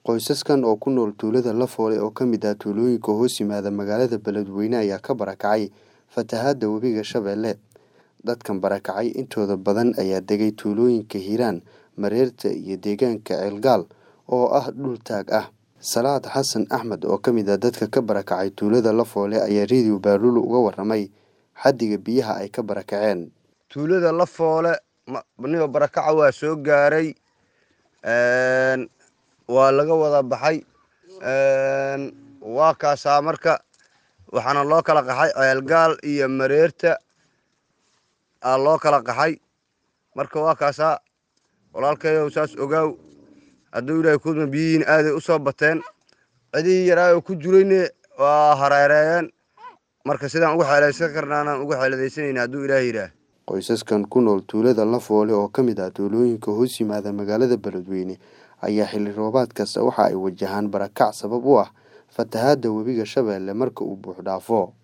Qoysaskan oo ku nool tuulada Lafoole oo ka mid ah tuulooyinka hoos yimaada magaalada Beledweyne ayaa ka barakacay fatahaada webiga Shabeelle. Dadkan barakacay intooda badan ayaa degay tuulooyinka Hiiraan, Mareerta iyo deegaanka Ceelgaal oo ah dhul taag ah. Salaad Xasan Axmed oo ka mid ah dadka ka barakacay tuulada Lafoole ayaa Radio Baalula uga warramay xaddiga biyaha ay ka barakaceen. tuulada Lafoole niba barakaca waa soo gaaray een waa laga wada baxay een waa kaasaa marka waxaana loo kala qaxay ceelgaal iyo mareerta aa loo kala qaxay marka waa kaasaa walaalkayow saas ogaaw hadduu ilaahay kudma biyihiin aaday u soo bateen cidii yaraayo ku jirayne waa hareereeyeen marka sidaan uga xeelaysan karnaanaan uga xeeladaysanayna hadduu ilaahay yidhaah Qoysaskan ku nool tuulada Lafoole oo ka mid ah tuulooyinka hoos yimaada magaalada Beledweyne ayaa xilli roobaad kasta waxa ay wajahaan barakac sabab u ah fatahaada webiga Shabeelle marka uu buux dhaafo.